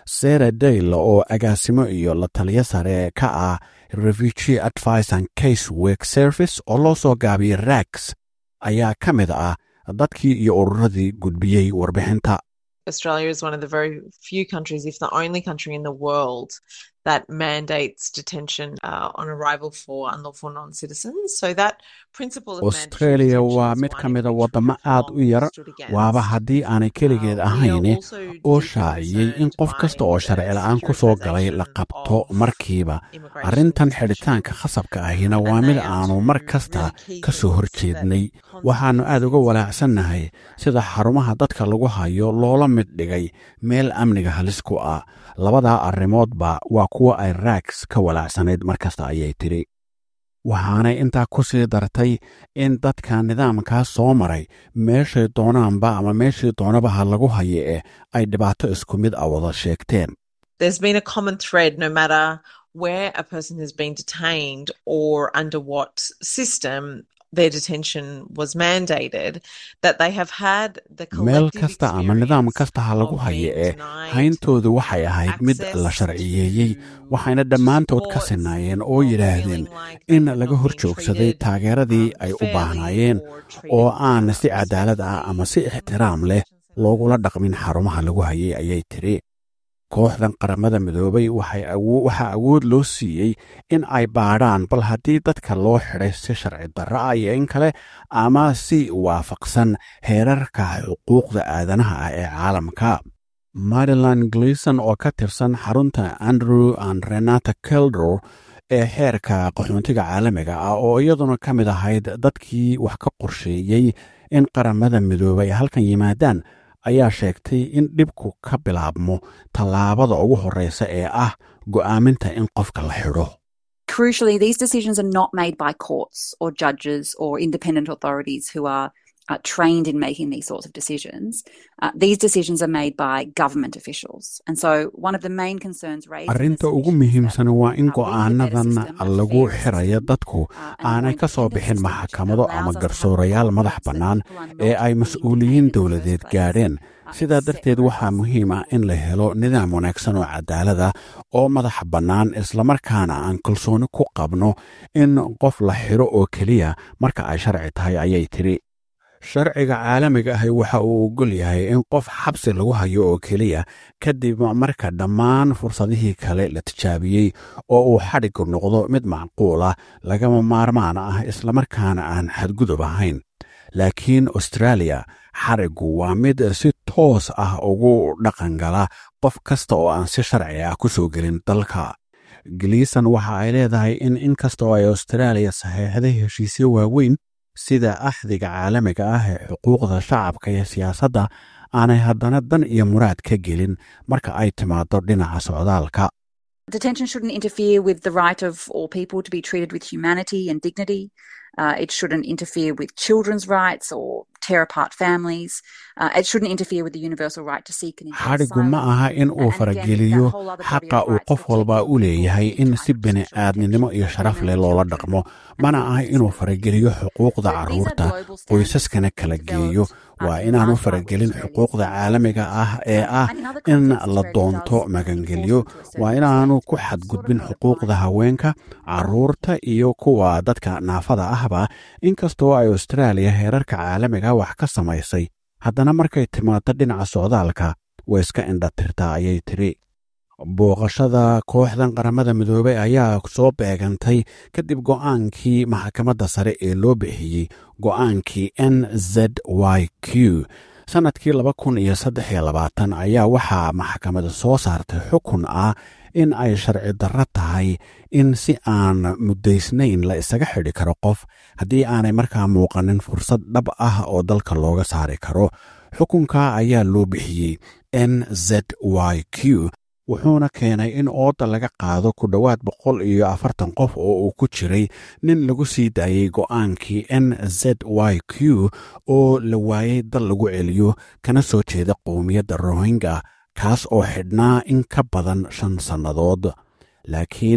sara dayle oo agaasimo iyo la taliyo sare ka ah refugee advice and case work service oo loo soo gaabiyey rags ayaa ka mid ah dadkii iyo ururadii gudbiyey warbixinta Australia is one of the very few countries, if the only country in the world, that mandates detention uh, on arrival for unlawful non citizens. So that principle of australia waa mid ka mida waddamo aad u yar waaba haddii aanay keligeed ahayne oo shaaciyey in qof kasta oo sharci la-aan ku soo galay la qabto markiiba arrintan xidhitaanka khasabka ahina waa mid aanu mar kasta ka soo hor jeednay waxaannu aad uga walaacsannahay sida xarumaha dadka lagu hayo loola mid dhigay meel amniga halis ku ah labadaa arrimoodba waa kuwa ay raags ka walaacsanayd mar kasta ayay tidhi waxaanay intaa ku sii dartay in dadka nidaamkaa soo maray meeshay doonaanba ama meeshii doonaba ha lagu haye eh ay dhibaato isku mid a wada sheegteen There's been a common thread no matter where a person has been detained or under what system their detention was mandated, that they have had the meel kasta ama nidaam kasta ha lagu haye ee hayntoodu waxay ahayd mid la sharciyeeyey waxayna dhammaantood ka sinaayeen oo yidhaahdeen in laga hor joogsaday taageeradii ay u baahnaayeen oo aan si cadaalad ah ama si ixtiraam leh loogula dhaqmin xarumaha lagu hayay ayay tidhi kooxdan qaramada midoobay waxaa awood loo siiyey in ay baadhaan bal haddii dadka loo xidhay si sharci darro ah iyo in kale ama si waafaqsan heerarka xuquuqda aadanaha ah ee caalamka marilan gleason oo ka tirsan xarunta andrew and renata keldor ee xeerka qaxoontiga caalamiga ah oo iyaduna ka mid ahayd dadkii wax ka qorsheeyey in qaramada midoobay ay halkan yimaadaan ayaa sheegtay in dhibku ka bilaabmo tallaabada ugu horreysa ee ah go'aaminta in qofka la xidho Crucially, these decisions are not made by courts or judges or independent authorities who are uh, trained in making these sorts of decisions. Uh, these decisions are made by government officials. And so, one of the main concerns raised. arrinta ugu muhiimsan waa in go'aanadan lagu xirayo dadku aanay ka soo bixin maxkamado ama garsoorayaal madax bannaan ee ay mas-uuliyiin dowladeed gaadheen sidaa darteed waxaa muhiim ah in la helo nidaam wanaagsan oo cadaalada oo madax bannaan islamarkaana aan kalsooni ku qabno in qof la xidho oo keliya marka ay sharci tahay ayay tidhi sharciga caalamiga ahi waxa uu ogol yahay in qof xabsi lagu hayo oo keliya kadib marka dhammaan fursadihii kale la tijaabiyey oo uu xadhigu noqdo mid macquul ah lagama maarmaan ah islamarkaana aan xadgudub ahayn laakiin australia xarigu waa mid si toos ah ugu dhaqangala qof kasta oo aan si sharci ah ku soo gelin dalka galiisan waxa ay leedahay in inkasta oo ay austraaliya saxeexday heshiisyo waaweyn sida axdiga caalamiga ah ee xuquuqda shacabka iyo siyaasadda aanay haddana dan iyo muraad ka gelin marka ay timaado dhinaca socdaalka Detention shouldn't interfere with the right of all people to be treated with humanity and dignity. Uh, it shouldn't interfere with children's rights or tear apart families. Uh, it shouldn't interfere with the universal right to seek and enjoy xadhigu ma aha in uu farageliyo xaqa uu qof walba u leeyahay in si bini aadminimo iyo sharaf leh loola dhaqmo mana aha inuu farageliyo xuquuqda carruurta qoysaskana kala geeyo waa inaanu faragelin xuquuqda caalamiga ah ee ah in la doonto magangelyo waa inaanu ku xadgudbin xuquuqda haweenka carruurta iyo kuwa dadka naafada ahba inkastoo ay austraaliya heerarka caalamiga wax ka samaysay haddana markay timaado dhinaca socdaalka way iska indhatirtaa ayay tidhi booqashada kooxdan qaramada midoobey ayaa soo beegantay kadib go'aankii maxkamadda sare ee loo bixiyey go'aankii n z y q sannadkii laba kun iyo saddex iyo labaatan ayaa waxaa maxkamada soo saartay xukun ah in ay sharci darro tahay in si aan muddaysnayn la isaga xidhi karo qof haddii aanay markaa muuqanin fursad dhab ah oo dalka looga saari karo xukunka ayaa loo bixiyey n z y q wuxuuna keenay in ooda laga qaado ku dhowaad boqol iyo afartan qof oo uu ku jiray nin lagu sii daayey go'aankii n z y q oo la waayey dal lagu celiyo kana soo jeeda qowmiyadda rohingya kaas oo xidhnaa in ka badan shan sannadood laakiin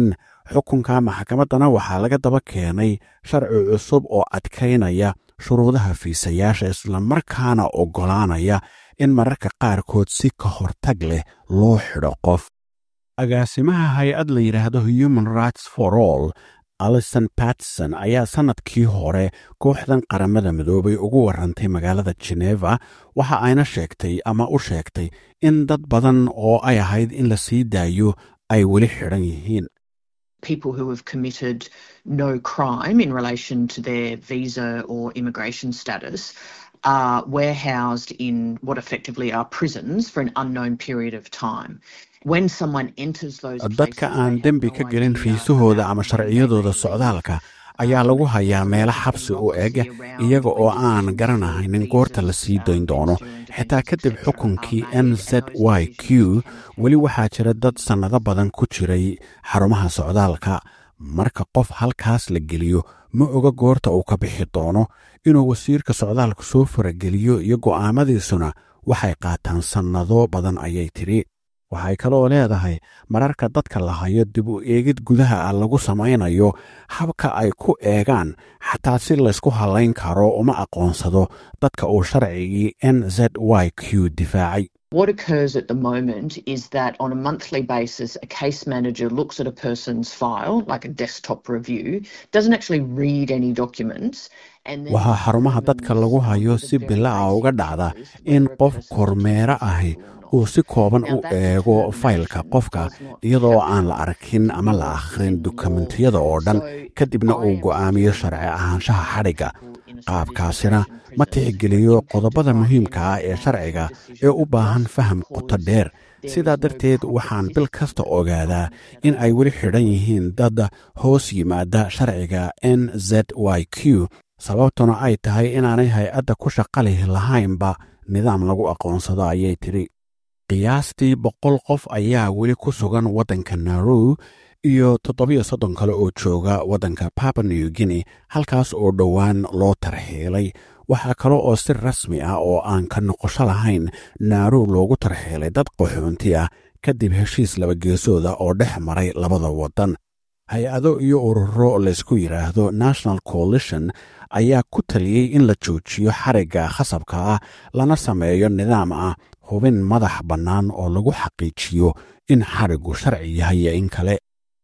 xukunka maxkamaddana waxaa laga daba keenay sharci cusub oo adkaynaya shuruudaha fiisayaasha islamarkaana oggolaanaya in mararka qaarkood si ka hortag leh loo xidho qof agaasimaha hay-ad la yidhaahdo human rights for all alison batson ayaa sannadkii hore kooxdan qaramada midoobay ugu warrantay magaalada geneva waxa ayna sheegtay ama u sheegtay in dad badan oo ay ahayd in la sii daayo ay weli xidhan yihiin people who have committed no crime in relation to their visa or immigration status are warehoused in what effectively are prisons for an unknown period of time. When someone enters those dadka aan dembi ka gelin fiisahooda ama sharciyadooda socdaalka ayaa lagu hayaa meelo xabsi u eg iyaga oo aan garanahaynin goorta la sii dayn doono xitaa kadib xukunkii n z y q weli waxaa jira dad sannado badan ku jiray xarumaha socdaalka marka qof halkaas la geliyo ma oga goorta uu ka bixi doono inuu wasiirka socdaalka soo farageliyo iyo go'aamadiisuna waxay qaataan sannado badan ayay tidhi waxay kaloo leedahay mararka dadka la hayo dib u eegid gudaha ah lagu samaynayo habka ay ku eegaan xataa si laysku hallayn karo uma aqoonsado dadka uu sharcigii n z y q difaacay What occurs at the moment is that on a monthly basis, a case manager looks at a person's file, like a desktop review, doesn't actually read any documents. waxaa xarumaha dadka lagu hayo si bila a uga dhacda in qof kormeero ahi uu si kooban u eego faylka qofka iyadoo aan la arkin ama la akhrin dukumentiyada oo dhan kadibna uu go'aamiyo sharci ahaanshaha xadhigga qaabkaasina ma tixgeliyo qodobada muhiimka ah ee sharciga ee u baahan faham qoto dheer sidaa darteed waxaan bil kasta ogaadaa in ay weli xidhan yihiin dad hoos yimaada sharciga n z y q sababtuna ay tahay inaanay hay-adda ku shaqalihi lahaynba nidaam lagu aqoonsado ayay tidhi qiyaastii boqol qof ayaa weli ku sugan waddanka narow iyo toddobiyo soddon kale oo jooga waddanka papa new guinea halkaas oo dhowaan loo tarxiilay waxaa kale oo si rasmi ah oo aan ka noqosho lahayn naarow loogu tarxiilay dad qaxoonti ah kadib heshiis labageesooda oo dhex maray labada waddan hay-ado iyo ururo laysku yidhaahdo national coalition ayaa ku taliyey in la joojiyo xarigga khasabka ah lana sameeyo nidaam ah hubin madax bannaan oo lagu xaqiijiyo in xariggu sharci yahay iyo in kale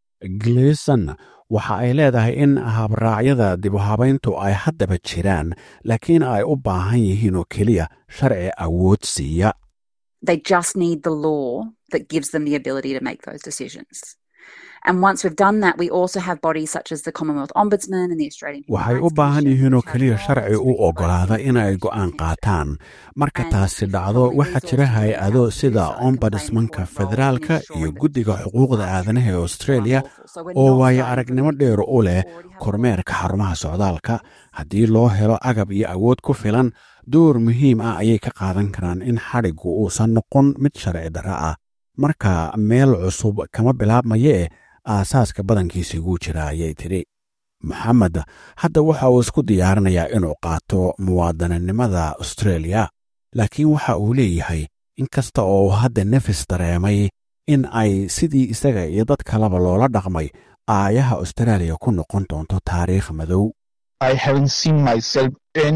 gleson waxa ay leedahay in habraacyada dibuhabayntu ay haddaba jiraan laakiin ay u baahan yihiin oo keliya sharci awood siiya They just need the law that gives them the ability to make those decisions. And once we've done that, we also have bodies such as the Commonwealth Ombudsman and the Australian Human waxay u baahan yihiin oo keliya sharci u oggolaada inay go'aan qaataan marka taasi dhacdo waxaa jira hay-ado sida ombudsmanka federaalka iyo guddiga xuquuqda aadanaha ee australia oo waayo aragnimo dheer u leh kormeerka xarumaha socdaalka haddii loo helo agab iyo awood ku filan door muhiim ah ayay ka qaadan karaan in xadhiggu uusan noqon mid sharci darro ah marka meel cusub kama bilaabmayee aasaaska badankiisa iguu jira ayay tidhi moxamed hadda waxa uu isku diyaarinayaa inuu qaato muwaadaninimada australia laakiin waxa uu leeyahay in kasta oo uu hadda nefis dareemay in ay sidii isaga iyo dad kaleba loola dhaqmay aayaha australia ku noqon doonto taariikh madow I haven't seen myself in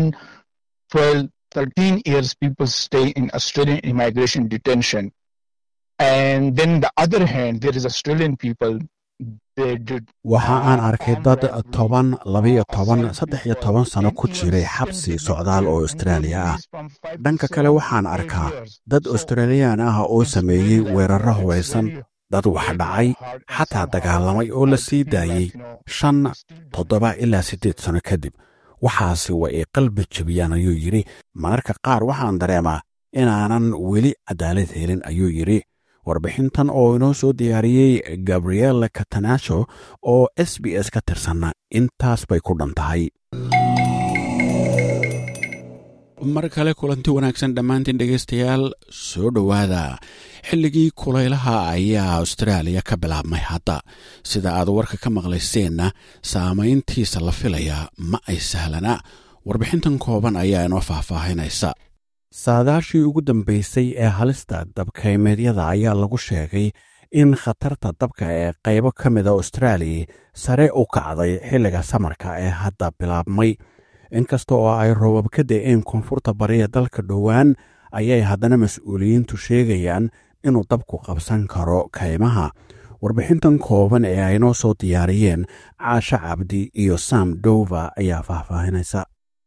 12, 13 years people stay in Australian immigration detention. And then the other hand, there is Australian people. They did. waxa aan arkay dad toban labiyo toban saddex iyo toban sano ku jiray xabsi socdaal oo austraaliya ah dhanka kale waxaan arkaa dad australiyaan ah oo sameeyey weerarro hubaysan dad wax dhacay xataa dagaalamay oo la sii daayey shan toddoba ilaa siddeed sano kadib waxaasi waa ay qalbi jebiyaan ayuu yidhi mararka qaar waxaan dareemaa inaanan weli cadaalad helin ayuu yidhi warbixintan oo inoo soo diyaariyey gabriele catanasho oo s b s ka tirsanna intaas bay ku dhan tahay mar kale kulanti wanaagsan dhammaantiin dhegaystayaal soo dhowaada xilligii kulaylaha ayaa austraaliya ka bilaabmay hadda sida aad warka ka maqlayseenna saamayntiisa la filayaa ma ay sahlana warbixintan kooban ayaa inoo faahfaahinaysa saadaashii ugu dambaysay ee halista dabkaymeedyada ayaa lagu sheegay in khatarta dabka ee qaybo ka mida austraaliya sare u kacday xilliga samarka ee hadda bilaabmay inkasta oo ay roobab ka da'een koonfurta bariya dalka dhowaan ayay haddana mas-uuliyiintu sheegayaan inuu dabku qabsan karo kaymaha warbixintan kooban ee ay noo soo diyaariyeen caasha cabdi iyo sam dova ayaa faahfaahinaysa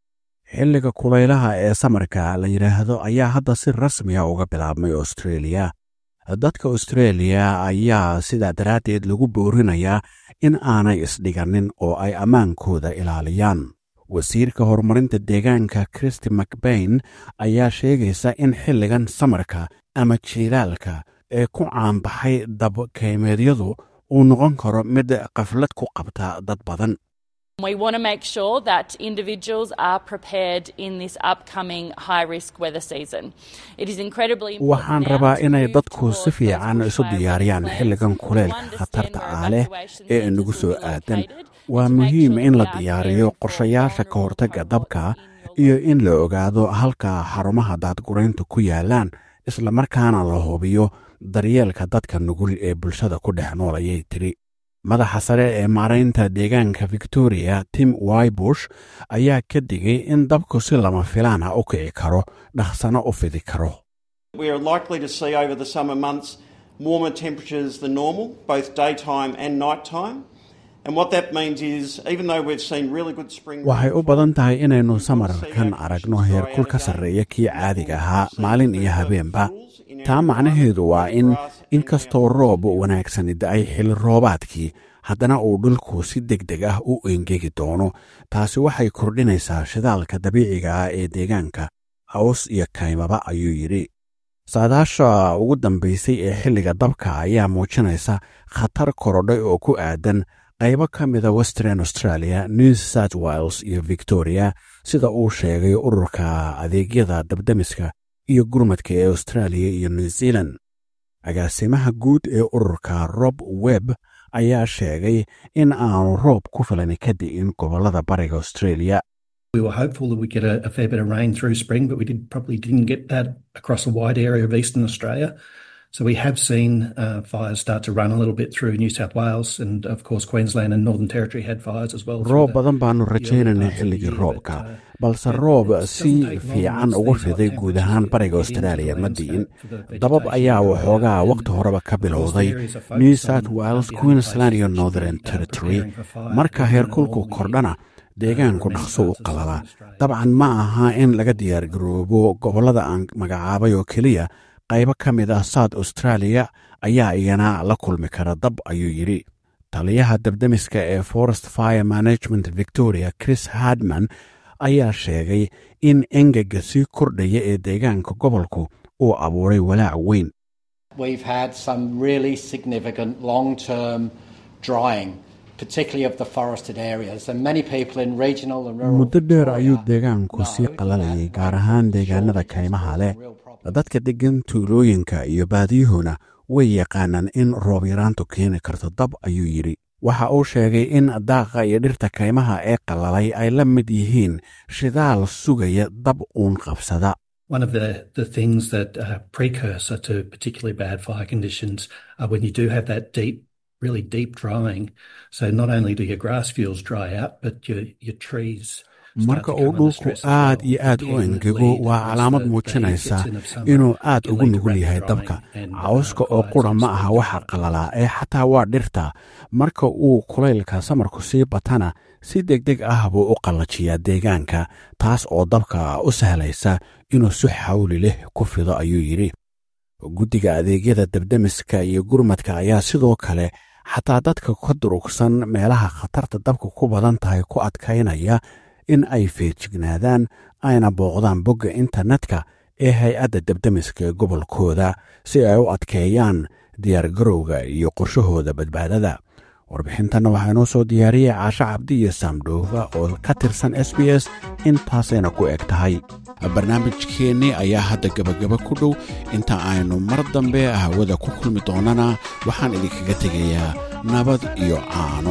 xilliga kulaylaha ee samarka la yidhaahdo ayaa hadda si rasmiya uga bilaabmay australia dadka australia ayaa sidaa daraaddeed lagu boorinayaa in aanay isdhiganin oo ay ammaankooda ilaaliyaan wasiirka horumarinta deegaanka christi macbain ayaa sheegaysa in xilligan samarka ama jiilaalka ee ku caanbaxay dabkaymeedyadu uu noqon karo mid qaflad ku qabta dad badan We want to make sure that individuals are prepared in this upcoming high risk weather season. It is incredibly waxaan rabaa inay dadku si fiican isu diyaariyaan xilligan kuleylka khatarta ah leh ee inagu soo aadan waa muhiim in la diyaariyo qorshayaasha ka hortagga dabka iyo in la ogaado halka xarumaha daadgurayntu ku yaalaan islamarkaana la hubiyo daryeelka dadka nugul ee bulshada ku dhex nool ayay tiri madaxa sare ee maaraynta deegaanka victoria tim wybush ayaa ka digay in dabku si lama filaan ah u kici karo dhaqsano u fidi karo We are likely to see over the summer months warmer temperatures than normal, both daytime and nighttime. And what that means is, even though we've seen really good spring waxay u badan tahay inaynu samarkan aragno heerkul ka sarreeya kii caadiga ahaa maalin iyo habeenba taa macnaheedu waa in inkastoo roob wanaagsani da-ay xili roobaadkii haddana uu dhulku si deg deg ah u engegi doono taasi waxay kordhinaysaa shidaalka dabiiciga ah ee deegaanka haws iyo kaymaba ayuu yidhi saadaasha ugu dambaysay ee xilliga dabka ayaa muujinaysa khatar korodhay oo ku aadan qaybo ka mida western australia new south wales iyo victoria sida uu sheegay ururka adeegyada dabdemiska iyo gurmadka ee australia iyo new zealand agaasimaha guud ee ururka rob webb ayaa sheegay in aanu roob ku filan ka di'in gobollada bariga australia We were hopeful that we'd get a, a fair bit of rain through spring, but we did, probably didn't get that across a wide area of eastern Australia. So we have seen uh, fires start to run a little bit through New South Wales, and of course Queensland and Northern Territory had fires as well. roob badan baanu rajaynaynay xilligii roobka balse roob si fiican ugu fiday guud ahaan bariga australia ma di'in dabab ayaa waxoogaa wakhti horeba ka bilowday new south wales queensland iyo northern territory marka heerkulku kordhana deegaanku dhaqso u qalalaa dabcan ma aha in laga diyaargaroobo gobollada aan magacaabay oo keliya qaybo ka mid ah south australia ayaa iyana la kulmi kara dab ayuu yidhi taliyaha dabdemiska ee forest fire management victoria chris hardman ayaa sheegay in engega sii kordhaya ee deegaanka gobolku uu abuuray walaac weyn We've had some really significant long term drying, particularly of the forested areas, and many people in regional and rural muddo dheer ayuu deegaanku sii qalalayay gaar ahaan deegaanada kaymaha leh dadka deggan tuulooyinka iyo baadiyuhuna way yaqaanaan in roob yaraantu keeni karto dab ayuu yidhi waxa uu sheegay in daaqa iyo dhirta kaymaha ee qalalay ay la mid yihiin shidaal sugaya dab uun qabsada One of the, the things that are precursor to particularly bad fire conditions are when you do have that deep, really deep drying. So not only do your grass fuels dry out, but your, your trees. marka uu dhulku aad iyo aad u engego waa calaamad muujinaysa inuu aad ugu nugul yahay dabka cawska oo qura ma aha waxa qalalaa ee xataa waa dhirta marka uu kulaylka samarku sii batana si deg deg ah buu u qallajiyaa deegaanka taas oo dabka u sahlaysa inuu si xawli leh ku fido ayuu yidhi guddiga adeegyada dabdemiska iyo gurmadka ayaa sidoo kale xataa dadka ka durugsan meelaha khatarta dabka ku badan tahay ku adkaynaya in ay feejignaadaan ayna booqdaan bogga internetka ee hay-adda dabdemiska ee gobolkooda si ay u adkeeyaan diyaargarowga iyo qorshahooda badbaadada warbixintanna waxaa inoo soo diyaariyey caasho cabdi iyo saamdhoofa oo ka tirsan s b s intaasayna ku eg tahay barnaamijkeennii ayaa hadda gebagaba ku dhow inta aynu mar dambe hawada ku kulmi doonana waxaan idinkaga tegayaa nabad iyo caano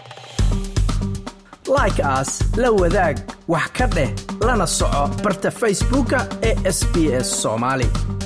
like aas la wadaag wax ka dheh lana soco barta facebooka ee sb s soomaali